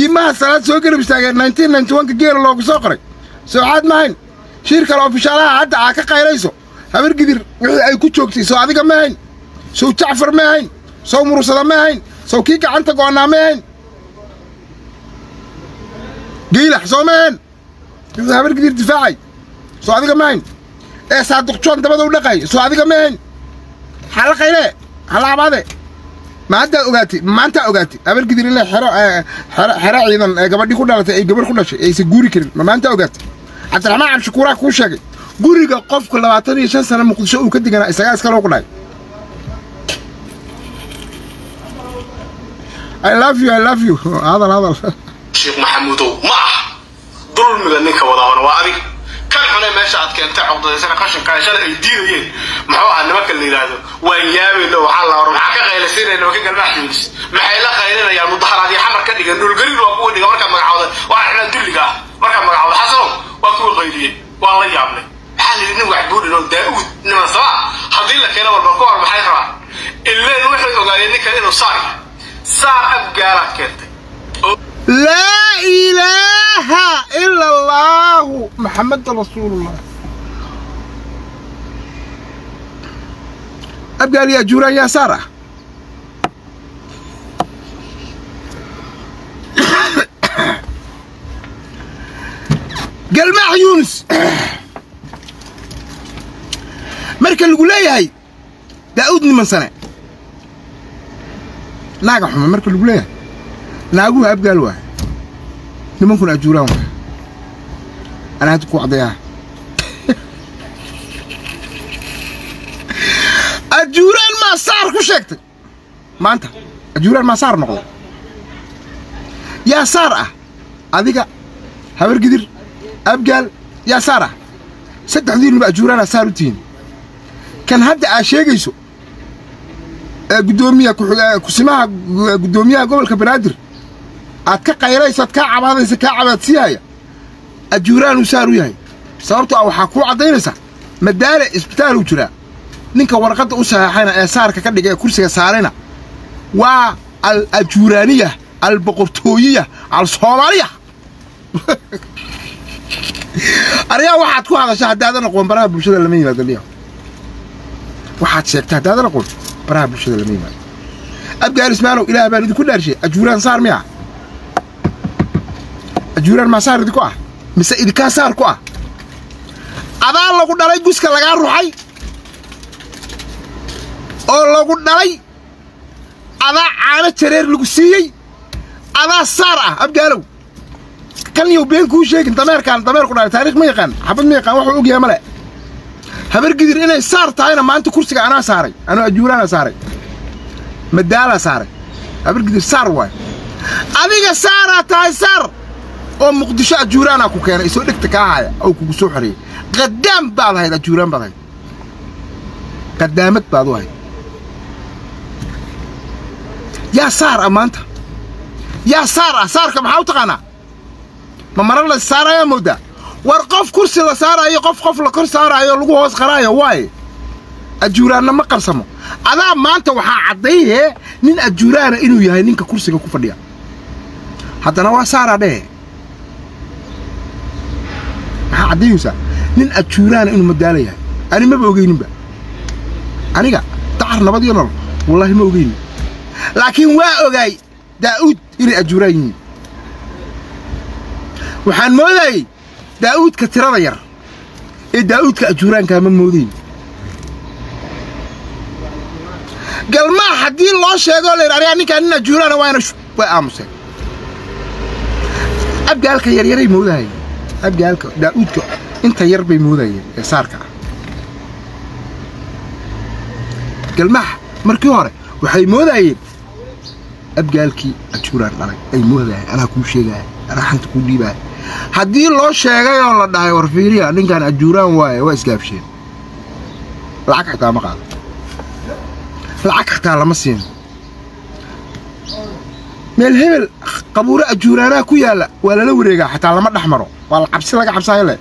kii maha salaad soo garab istaageen nineteen ninety one ka geela loogu soo qoray soocaad mahayn shiir kale ofishaalaha hadda aa ka qaylayso habar gidir wixii ay ku joogtay soo adiga ma hayn sow jacfar ma hayn sow mursada ma hayn sow kii gacanta go'onnaa ma hayn giilax soo ma hayn wuxuu habar gidir difaacay soo adiga ma hayn ee saaduq joon dabada u dhaqay soo adiga ma hayn xala qayle hala abaade ma haddaa ogaatay maantaa ogaatay habar gidir inay xero xero xero ciidan ee gabadhii ku dhalatay ay gabarh ku dhashay aysan guuri karin ma maantaa ogaatay cabdiraxmaan cabdishakuuraa kuu sheegay guriga qofku labaatan iyo shan sano muqdisho uu ka deganaa isagaa iskaloo ku dhahay I love you, I love you. Hadal, hadal. sheekh maxamuudow ma ah dulmiga ninka wadaabana waa adig kan xune meesha aad keentay cogdaysana qashinka shalay ay diidayeen muxuu ahaa nimanka la yidhaahdo waan yaabayno waxaa la hor maxaa ka qaylaysiinaya nimanka galmaax yunis maxay la qaylinayaan mudaharaadii xamar ka dhigan dhulgariir waa kuwa dhiga markaad magacawda waa xidhan dulliga ah markaad magacawda xasanow waa kuwa qayliyeen waan la yaabnay maxaa la yidhi nin waxbuudhin oo daa'uud niman sama haddii la keeno walba ka hor maxay rabaan ileen waxay ogaadeen ninkan inuu saar yahay saar abgaalaad keentay لا إله إلا الله محمد رسول الله أبقى لي أجوران يا سارة قال مع يونس مركز اللي قول هي داودني من سنة ناقح مركز اللي قول naaguhu abgaal waay nimankuna ajuuraan waay anaa hadda ku cadayaa ajuuraan maa saar ku sheegtay maanta ajuuraan maa saar noqday yaa saar ah adiga habar gidir abgaal yaa saar ah saddexdiinuba ajuuraanaa saar u tihiin kan hadda aa sheegayso ee guddoomiya kusimaha guddoomiyaha gobolka banaadir aad ka qaylayso aad kaa cabaadaysa kaa cabaadsiihaya ajuuraan uu saar u yahay sababtoo ah waxaa kuu caddaynaysaa madaale isbitaaluu jiraa ninka warqadda u saxeexayna ee saarka ka dhiga ee kursiga saarayna waa al ajuuraaniya al boqortooyiya al soomaaliya aryaa waxaad ku hadasha haddaadan aqoon baraha bulshada lama yimaado liya waxaad sheegta haddaadan aqoon baraha bulshada lama yimaado abgaal ismaalow ilaah baan idinku dhaarshay ajuuraan saar miya ajuuraan maa saar idinku ah mise idinkaa saar ku ah adaa lagu dhalay guska lagaa ruxay oo lagu dhalay adaa caano jareer lagu siiyey adaa saar ah abgaalow kan yow been kuu sheegin dameerkaan dameer ku dhalay taariikh ma yaqaan xabad ma yaqaan waxuu ogyahay male habar gidir inay saar tahayna maanta kursiga anaa saaray anoo ajuuraana saaray madaalaa saaray habar gidir saar waay adiga saaraa tahay saar oo muqdisho ajuuraanaa ku keenay isoo dhegta kaa haya oo kugu soo xoreeyey qadaam baad ahayd ajuuraan baad ahayd qadaamad baad u ahayd yaa saar ah maanta yaa saar ah saarka maxaa u taqaanaa ma mara la saarayaa moodaa war qof kursi la saaraayo qof qof la kor saaraayo lagu hoos qaraayo waaye ajuuraanna ma qarsamo adaa maanta waxaa caddaynee nin ajuuraana inuu yahay ninka kursiga ku fadhiya haddana waa saaraa dhehe maxaa caddaynaysaa nin ajuuraana inuu madaala yahay ani maba ogeyninba aniga dacar nabad iyo nolol wallaahi ma ogeynin laakiin waa ogaay daa'uud inay ajuuraan yihiin waxaan moodayey daa'uudka tirada yar ee daa'uudka ajuuraankaa ma moodayn galmaa haddii loo sheegoo la yidhi anigaa ninkaan nin ajuuraana waana way aamuseen abgaalka yaryaray moodahayeen abgaalka daa'uudka inta yar bay moodayeen ee saarka ah galmaha markii hore waxay moodayeen abgaalkii ajuuraan dhalay ay moodayeen anaa kuu sheegaya anaa xanta kuu dhiibaya haddii loo sheegay oo la dhahay war fiiriya ninkaan ajuuraan waaye waa isgaabsheen lacag xataa ma qaado lacag xataa lama siin meel hebel qabuuro ajuuraanaa ku yaalla waa lala wareegaa xataa lama dhex maro waa la cabsi laga cabsaayo le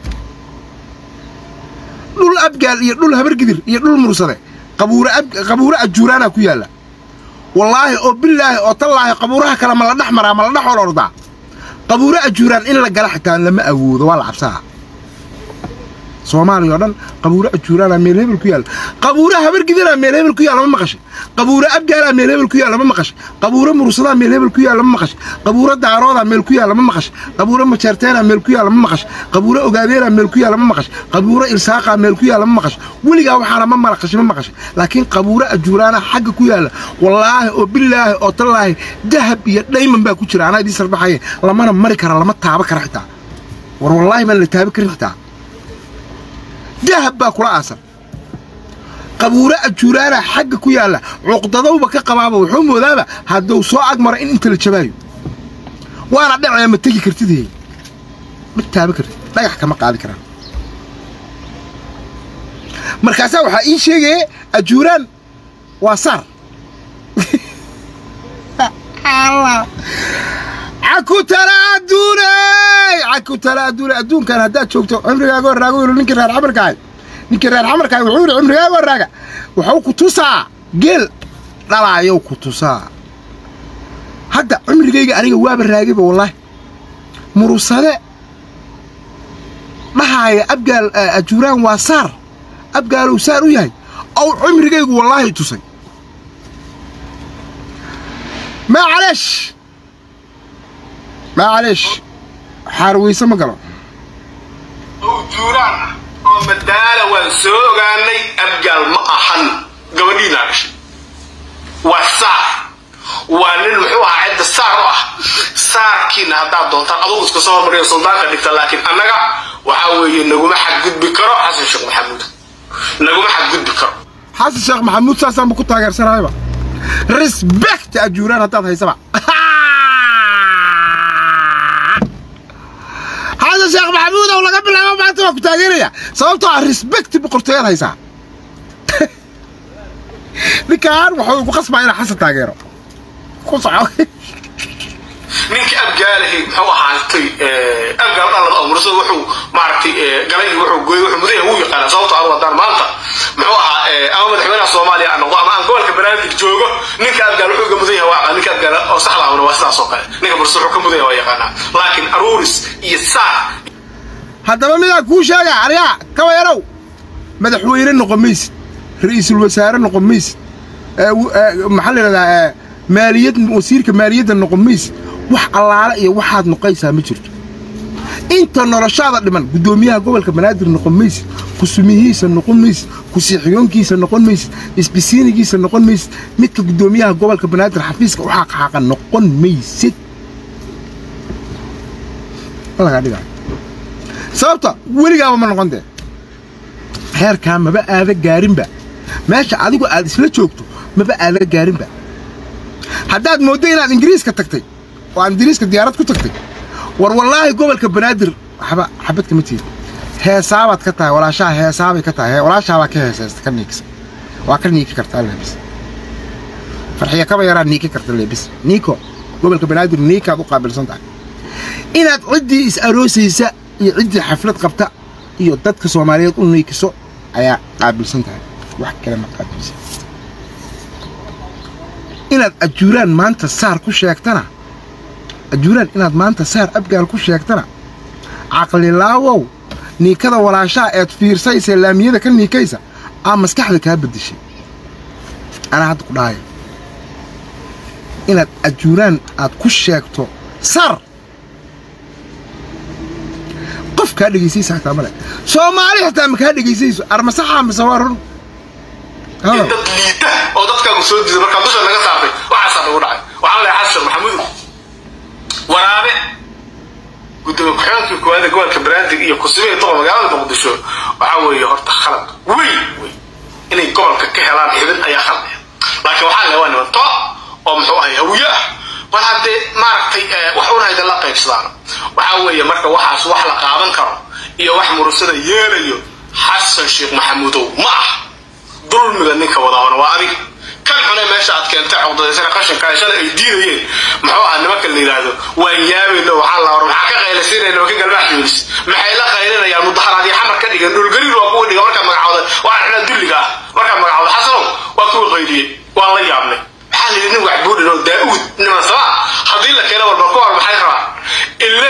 dhul abgaal iyo dhul habargidir iyo dhul mursade qabuuro qabuuro ajuuraanaa ku yaalla wallaahi oo bilaahi oo tallaahi qabuuraha kale ma la dhex maraa ma la dhex olordaa qabuuro ajuuraan in la gala xitaa lama awoodo waa la cabsaha soomaaliya oo dhan qabuuro ajuuraana meel hebel ku yaalla qabuuro habargidanaa meel hebel ku yaalla ma maqashay qabuuro abgaalaa meel hebel ku yaalla ma maqashay qabuuro mursadaa meel hebel ku yaalla ma maqashay qabuuro daaroodaa meel ku yaalla ma maqashay qabuuro majeerteenaa meel ku yaalla ma maqashay qabuuro ogaadeeraa meel ku yaalla ma maqashay qabuuro ilsaaqaa meel ku yaalla ma maqashay weligaa waxaana ma malaqashay ma maqashay laakiin qabuuro ajuuraana xagga ku yaalla wallaahi oo bilaahi oo tallaahi dahab iyo dhayman baa ku jira anaa idiin sarbaxaye lamana mari kara lama taaba kara xitaa war wallaahi baan la taabi karin xitaa dahab baa kula aasan qabuuro ajuuraana xagga ku yaalla cuqdadowba ka qabaaba wuxuu moodaaba hadduu soo agmaro in inta la jabaayo waana dhacaya ma tegi kartidee ma taaba kartid dhagax kama qaadi karaan markaasaa waxaa ii sheegaya ajuuraan waa saar caku tala adduuney caku tala adduune adduunkan haddaad joogto cimrigaaga warraaga yidhi ninkii reer xamarkaahay ninkii reer xamarkaahay wuxuu yidhi cimrigaaga warraaga wuxuu ku tusaa geel dhalaayow ku tusaa hadda cimrigayga aniga waaba raagayba wallaahi murusade dhahaaya abgaal ajuuraan waa saar abgaalow saar u yahay ow cimrigaygu wallaahi tusay maacaleesh maacaleesh xaarweyse ma galo oo juuraan ah oo madaala waan soo ogaanay abgaal ma ahan gabadhiinaa dhashay waa saar waa nin muxuu ahaa cidda saar u ah saarkiina haddaad doontaan adugu iska soo hormariyo suldaanka dhigta laakiin annaga waxaa weeye naguma xadgudbi karo xasan sheekh maxamuud naguma xadgudbi karo xasan sheekh maxamuud saasaanba ku taageersanayaba respect ajuuraan haddaad haysaba xasan sheekh maxamuud ow laga bilaabo maanta waa ku taageeraya sababtoo ah respect boqortooyaad haysaa ninkaan wuxuu igu qasbaa inaa xasan taageero ku soco ninkii abgaalahay muxuu ahaatay abgaal dhalada oo mursada wuxuu maaragtay galay wuxuu gooy wuxuu mudan yahay wuu yaqaanaa sababtoo aan wadaan maanta muxuu ahaa ama madaxweynaha soomaaliya aan noqdo ama aan gobolka banaadir joogo ninka abgaal wuxuu ka mudan yahay waa ninka abgaal oo saxda ahuna waa sidaas oo kale ninka mursada wuxuu ka mudan yahay waa yaqaanaa laakiin aruuris iyo saar haddaba midaan kuu sheega aryaa kaba yarow madaxweyne noqon maysid ra'iisul wasaare noqon maysid maxaa la yidhahdaa maaliyad wasiirka maaliyadda noqon maysid wax allaale iyo waxaad noqaysaa ma jirto inta noloshaada dhiman guddoomiyaha gobolka banaadir noqon maysid kusumiyihiisa noqon maysid kusiixiyoonkiisa noqon maysid isbisiinigiisa noqon maysid midka guddoomiyaha gobolka banaadir xafiiska u xaqxaaqa noqon maysid lagaa dhigaa sababta weligaaba ma noqon dee heerkaa maba aada gaarinba meesha adigu aad isla joogto maba aada gaarinba haddaad mooddo inaad ingiriiska tagtay oo aad ingiriiska diyaarad ku tagtay war wallaahi gobolka banaadir waxba xabad kama tiid heesaabaad ka tahay walaashaha heesaabay ka tahay walaashaabaa ka heesaysta ka niigsa waa ka niiki kartaa leebis farxiya kaba yaraa niiki karta leebis niiko gobolka banaadir niikaad u qaabilsan tahay inaad ciddii is aroosaysa iyo ciddii xaflad qabta iyo dadka soomaaliyeed u niikiso ayaa qaabilsan tahay wax kale ma qaabilsan inaad ajuuraan maanta saar ku sheegtana ajuuraan inaad maanta saar abgaal ku sheegtana caqlilaawow niikada walaashaha eed fiirsaysa laamiyada ka niikaysa aa maskaxda kaa beddeshay anaa hadda ku dhahaya inaad ajuuraan aad ku sheegto sar qof kaa dhegaysaysa xataa male soomaali xitaa ma kaa dhegaysayso armasaxaa mise waa run iyo dad liita oo dadkaagu soo diiday markaa dusha naga saartay waxaasaa nagu dhacay waxaan leeyahay xasan sheekh maxamuud waraabe gudoomiye ku-xigeenkii koowaada gobolka banaadir iyo kusimihii toqol magaalada muqdisho waxaa weeye horta khalad weyn wey inay gobolka ka helaan xibin ayaa khalad laakiin waxaa le waa niman too oo muxuu ahay hawiye ah bal haddee maaragtay wax unahayda la qaybsadaan waxaa weeye marka waxaas wax la qaadan karo iyo wax murusada yeelayo xasan sheekh maxamuudow ma ah dulmiga ninka wadaabana waa adig kan xune meesha aad keentay cogdadaysana qashinka ay shalay ay diidayeen muxuu ahaa nimanka la yidhaahdo waan yaabayno waxaa la hor maxaa ka qaylaysiinaya nimanka galmaax yuulis maxay la qaylinayaan mudaharaad iyo xamar ka dhigan dhulgariir waa kuwa dhiga markaad magacooda waa xuna dulliga ah markaad magacooda xasanow waa kuwa qayliyey waan la yaabnay maxaa la yidhi nin wax buudhin oo daa'uud niman sabaa haddii la keeno warba ku hor maxay rabaan ille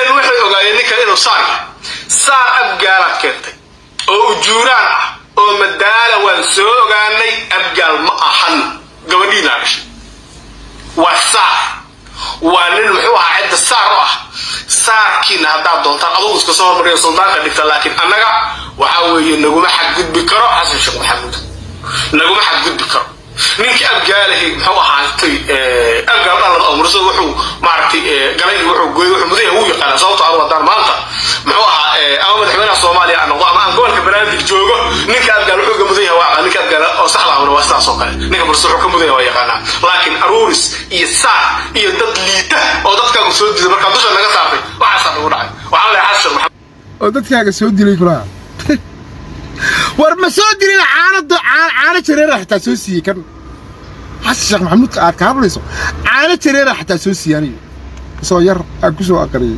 inuu saar yahay saar abgaalaad keentay oo ujuuraan ah oo madaala waan soo ogaanay abgaal ma ahan gabadhiinaa dhashay waa saar waa nin muxuu ahaa cidda saar u ah saarkiina haddaad doontaan adugu iska soo hormariyo suldaanka dhigta laakiin annaga waxaa weeye naguma xadgudbi karo xasan sheekh maxamuud naguma xadgudbi karo ninkii abgaalahi muxuu ahaatay abgaal dhalad oo mursada wuxuu maaragtay galay wuxuu gooyey wuxuu mudaya uu yaqaana sababto adu haddaan maanta muxuu ahaa ama madaxweynaha soomaaliya aan noqdo ama aan gobolka banaadir joogo ninka abgaal wuxuu ka mudan yahay waa ninka abgaal oo saxda ahuna waa sidaas oo kale ninka mursada wuxuu ka mudan yahay waa yaqaanaa laakiin aruuris iyo saar iyo dad liita oo dadkaagu soo diiday markaa dusha naga saartay waxaasaa nagu dhacay waxaan leeyahay xasan sheekh maxamed oo dadkaaga soo dilay kulaha war ma soo dilin caanado caano jareera xitaa soo siiyey kan xasan sheekh maxamuudka aad ka hadlayso caano jareera xitaa soo siiyey aniga isoo yar aan ku soo aqriyey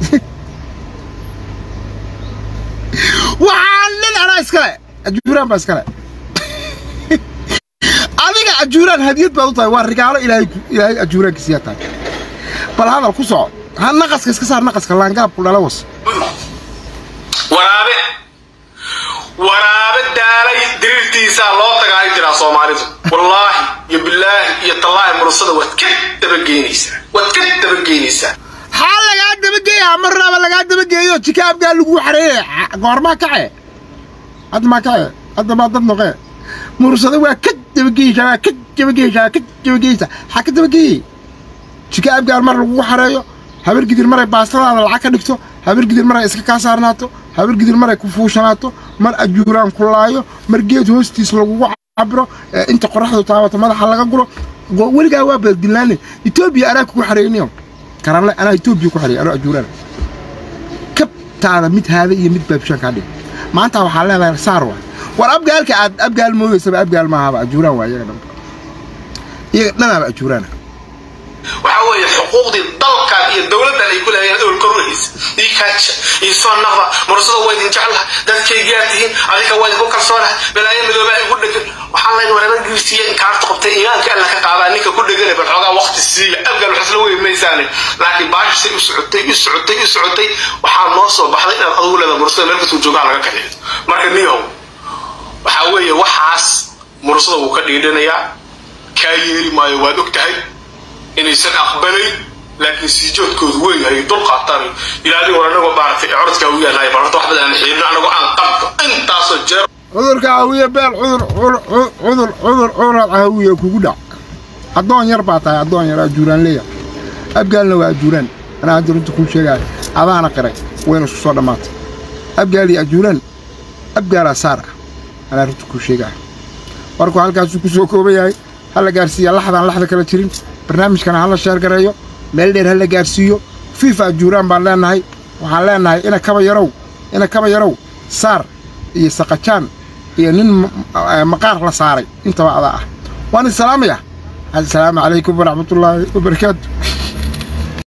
waxaa nin anaa iskale ajuuraan baa iskale adiga ajuuraan hadiyad baad u tahay waa rigaalo ilaahay ilaahay ajuuraankiisiyaa tahay bal hadal ku soco ha naqaska iska saar naqaska laangaabku dhala was waraabe waraabe daalay diriirtiisaa loo tagaa ay tiraa soomaalidu wallaahi iyo bilaahi iyo tallaahi mursada waad ka dabageynaysaa waad ka dabageynaysaa xaa lagaa dabageeyaa marnaba lagaa dabageeyo jika abgaa lagu xareeye goormaa kace hadda maa kace hadda maa dad noqee mursada waa ka dabageysaa waa ka dabageysaa waa ka dabageysaa xaa ka dabageeyey jika abgaal mar lagugu xareeyo habar gidir maray baastadaada lacag ka dhigto habar gidir maray iska kaa saarnaato habar gidir maray ku fuushanaato mar ajuuraan ku laayo mar geed hoostiis lagugu cabiro inta qoraxdu taabato madaxa laga guro weligaa waa baddilaane etoobiya anaa kugu xareeyniyo karanle anaa etoobiya ku xareeyay anoo ajuuraan kabtaada mid haada iyo mid baabshaan kaa dhig maanta waxaa leedahay saar waa war abgaalka aad abgaal moodaysaba abgaal maahaba ajuuraan waa iyaga dhanba iyaga dhanaaba ajuuraana waxaa weeye xuquuqdii dalkan iyo dowladdan ay ku leeyahen ewel korwahaysa ii kaaja ii soo naqda mursada waa idin jeclaha dadkaygaa tihiin adinka waa idinku kalsoonaha balaayo midoobaa igu dhegan waxaan leyn wareeba giirsiiya in kaarta qabtay iimaanka alla ka qaadaa ninka ku dhegane bal xoogaa waqti siiya abgal waxisla wey maysaane laakiin baashisay u socotay u socotay u socotay waxaa noo soo baxday inaad adugu leeda mursada meel kastuu joogaa laga kaxeeyo marka niyow waxaa weeye waxaas mursada wuu ka dhiidhanayaa kaa yeeli maayo waad og tahay inaysan aqbalayn laakiin siijoodkoodu weyn ay dul qaataan ilaalin war anagoo maaragtay corodkaa u yaalahay bal horta wax badan aan xiirino anagoo aan qabto intaasoo jeer cudurka hawiye beel cudur cudur cudur cuduraad hawiye kugu dhac addoon yar baa tahay addoon yar ajuuraan leeya abgaalna waa ajuuraan anaa hadda runta kuu sheegaayo adaana qiray wayna isku soo dhammaatay abgaal iyo ajuuraan abgaalaa saar ah anaa runta kuu sheegaayo warku halkaasuu ku soo kooban yahay ha la gaarsiiya laxdaan laxda kala jirin barnaamijkana ha la sheergareeyo meel dheer ha la gaarsiiyo fiifa ajuuraan baan leennahay waxaan leennahay ina kaba yarow ina kaba yarow saar iyo saqajaan iyo nin maqaar la saaray intaba adaa ah waan isalaamaya assalaamu calaykum waraxmatullaahi wabarakaatu